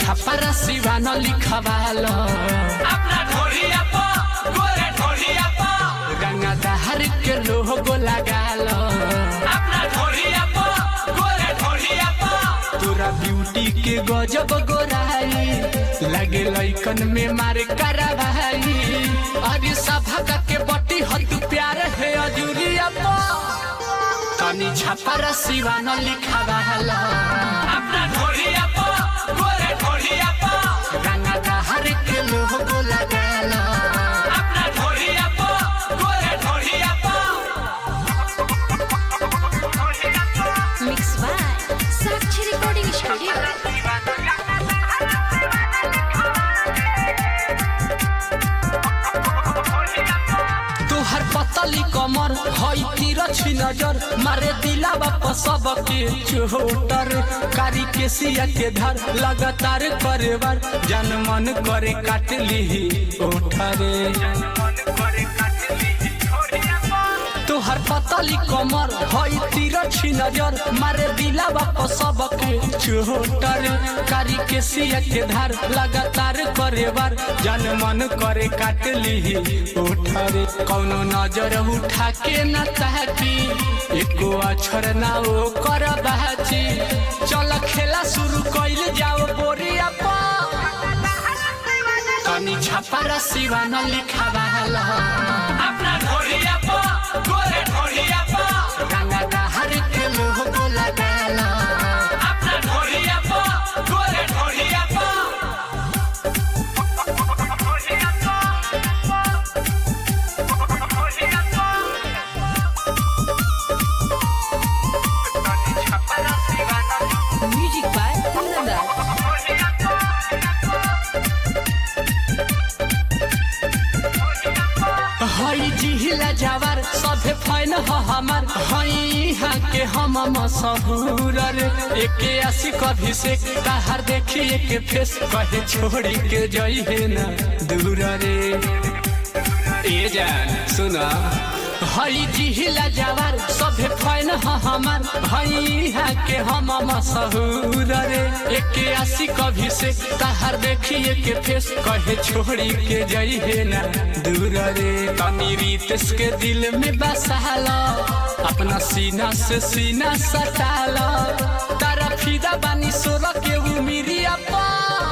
छापरा सिवान लिखवाल अपना ढोलिया पा गोरे ढोलिया पा गंगा दहर के लोगो लगाल अपना ढोलिया पा गोरे ढोलिया पा तोरा ब्यूटी के गजब गोराई लगे लइकन में मारे करवाई अरे सभा के बटी हत प्यार है अजूरिया पा तनी छापरा सिवान लिखवाल अपना ढोलिया पा गोरे ढोलिया पा गंगा दहर के लोगो लगाल अपना ढोलिया पा गोरे ढोलिया पा Mix by Sakshi Recording Studio. तोहर पतली कमर हई तिरछी नजर मारे दिला बाप सबके चोटर कारी के सिया के धर लगातार करे बार जन मन करे काट ली ओठरे तोहर पतली कमर हई तिरछी नजर मारे दिला बाप सबके चोटर कारी के सिया के धार लगातार करे बार जन मन करे काट ली उठरे कौनो नजर उठा के न ताकी एको अक्षर ना ओ कर बाची चल खेला शुरू कइल जाओ बोरिया पा तनी छापरा सिवान लिखावाल अपना ढोलिया पा गोरे ढोलिया पा गंगा दहर के लोगो लगाल अपना ढोलिया पा गोरे ढोलिया पा Music by Kundan हई जिहिला जावर सभे फैन ह हमार हई यहाँ के हम मशहूर रे एके आशी कभी से ताहार देखी एके फेस कहे छोड़ी के जई है ना दूर रे ए जान सुना हई जिहिला जावर सभे फैन ह हमार हई यहाँ के हम मशहूर रे एके आशी कभी से ताहार देखी एके फेस कहे छोड़ी के जई है ना दूर रे तनी रितेश के दिल में बसाल अपना सीना से सीना सटाल तारा फिदा बानी सोर के उमिरिया पा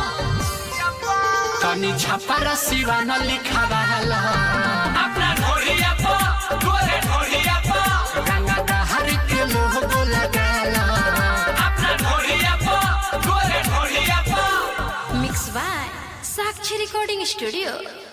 तनी छापारा सिवान लिखावाल अपना ढोलिया पा गोरे ढोलिया पा गंगा दहर के लोगो लगाल अपना ढोलिया पा गोरे ढोलिया पा Mix by Sakshi Recording Studio.